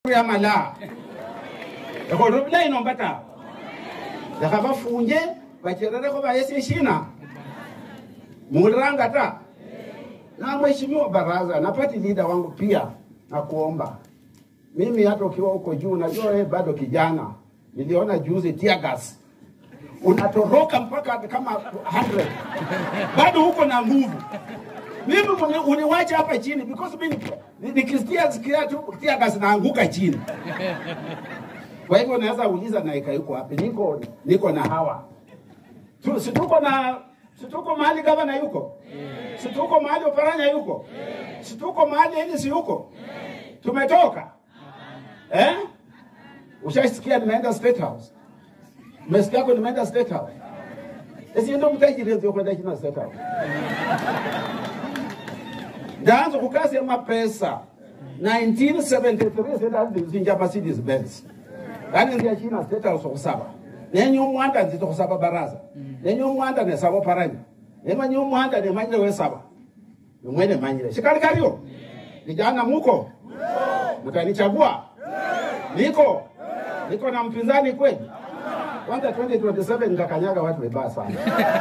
ya mala ekholera bulayi nomba tawe lekha bafunje bachererekho bayese shina muliranga ta na mheshimiwa baraza na party leader wangu pia nakuomba mimi hata ukiwa huko juu najua wewe bado kijana niliona juzi tear gas unatoroka mpaka kama 100 bado huko na nguvu mimi uni- uniwache hapa chini because mimi ni- nikisikia sikia tu tear gas naanguka chini kwa hivyo naweza uliza naika yuko wapi niko niko na hawa tu, si tuko na si tuko mahali gavana yuko si tuko mahali oparanya yuko si tuko mahali elisi yuko tumetoka eh? ushasikia nimeenda state house umesikia ko nimeenda state house esi ndo mtajiri kwenda china state house ndaanza kukasi mapesa 1973 sendazinja Mercedes Benz yani ndia china state house okusaba nenye umwanda nzito kusaba baraza nenye umwanda nesaba paranya nemanye umwanda nemanyire wesaba nimwene manyire shikali kalio vijana muko mtanichagua niko niko na mpinzani kweli kwanza 2027 nitakanyaga watu webaya sana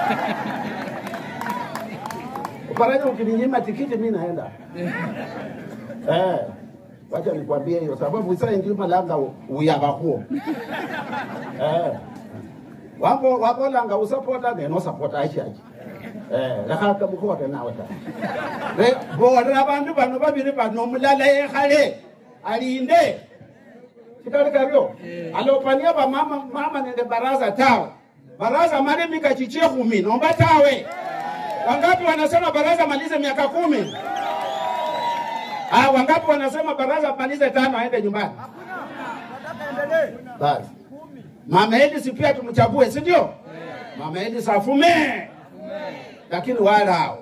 Uparanya ukininyima tikiti mi naenda eh, wacha nikwambie hiyo sababu isa ndima langa uyaba huo eh, wambo wabolanga usapota neno sapota achachi eh, lakaka bukhota nawe ta Re- bora abandu bano babiri bano omulala yekhale alinde sikali kabyo alopania bamama mama nende baraza tawe baraza mali mika chichie kumi nomba tawe wangapi wanasema baraza malize miaka kumi ah, wangapi wanasema baraza malize tano aende nyumbani basi mama Edis pia tumchague si ndio mama Edis afume lakini wala hao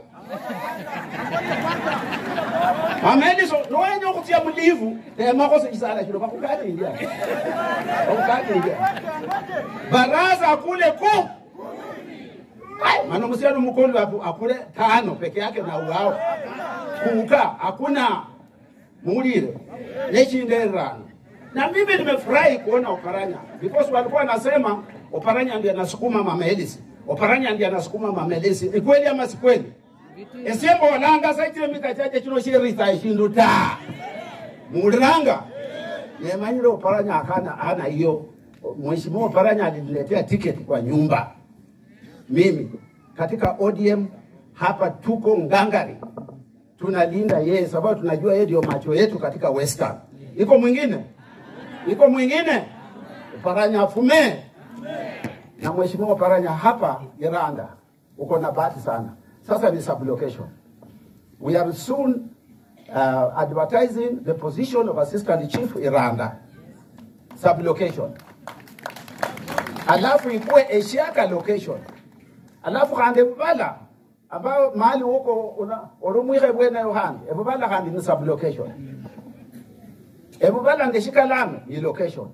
mama Edis nowenye okutia mulivu temakose chisala chino bakukati india bakukati india baraza kule ku Ai, maana msiano mkondo hapo akule tano peke yake na uao kuka hakuna muulire nechindererano na mimi nimefurahi kuona Oparanya because walikuwa wanasema Oparanya ndiye anasukuma Mama Elisi, Oparanya ndiye anasukuma Mama Elisi. Ni kweli ama si kweli? esembo olanga saitire mikachache chino shirisa ishindu ta muliranga nemanyire Oparanya akana ana hiyo Mheshimiwa Oparanya aliniletea tiketi kwa nyumba mimi katika ODM hapa tuko ngangari, tunalinda yeye sababu tunajua yeye ndio macho yetu katika Western. Iko mwingine, iko mwingine, Paranya afume na mheshimiwa Paranya hapa Iranda, uko na bahati sana. Sasa ni sublocation. We are soon uh, advertising the position of assistant chief Iranda sublocation, alafu ikuwe Eshiaka location alafu khandi ebuvala ambao mahali huko una- orumwikhe bwene yohandi ebuvala khandi ni sublocation ebuvala ndeshikalame ni location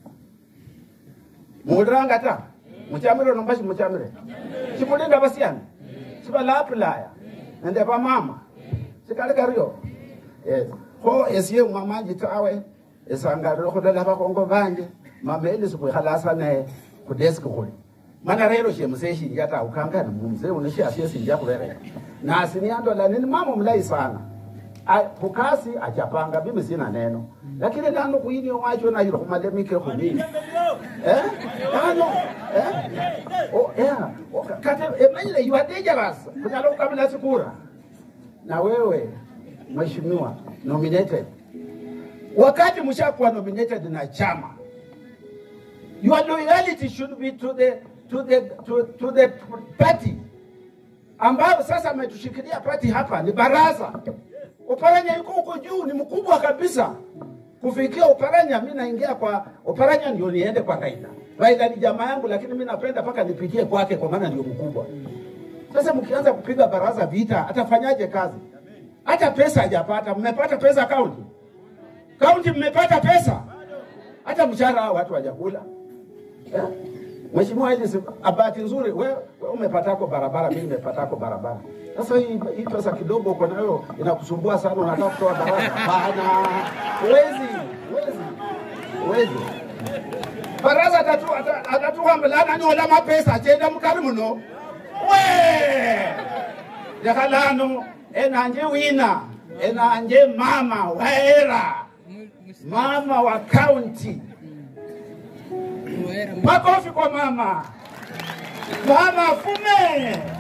muliranga ta muchamire nomba shimuchamire shimulinda basiani shibalapulaya nende bamama sikali kario yes kho esiye mwamanji tawe esangalire khulola bakhongo banje mama elisi khwikhalasa naye kudeski khuli mana rero shemuse shinja ta ukangana mumzee uneshi asiesinja kulere na asiniandola nini mama mlai sana A- kukasi achapanga mimi sina neno lakini nano kuini wacho na hilo kumalemike kumini eh nano eh oh yeah Oh, kate emanyile you are dangerous kunyalo kabila sikura na wewe mheshimiwa nominated wakati mshakuwa nominated na chama your loyalty should be to the to the to, to the party ambayo sasa ametushikilia party hapa ni baraza. Oparanya yuko huko juu, ni mkubwa kabisa. Kufikia Oparanya, mimi naingia kwa Oparanya ndio niende kwa Raila. Raila ni jamaa yangu, lakini mimi napenda mpaka nipitie kwake, kwa maana ndio mkubwa. Sasa mkianza kupiga baraza vita, atafanyaje kazi? Hata pesa hajapata. Mmepata pesa kaunti? Kaunti mmepata pesa? Hata mshahara hao watu hawajakula. Eh? Mheshimiwa Elis, bahati nzuri wewe we umepatako barabara, mimi nimepatako barabara. Sasa hii, hii pesa kidogo uko nayo inakusumbua sana, unataka kutoa barabara? Bana, huwezi huwezi. wezi baraza atatu ata- atatuhambelana nyola mapesa achenda mukari muno we lekhalano enanje wina enanje mama waera mama wa kaunti makofi kwa mama mama fume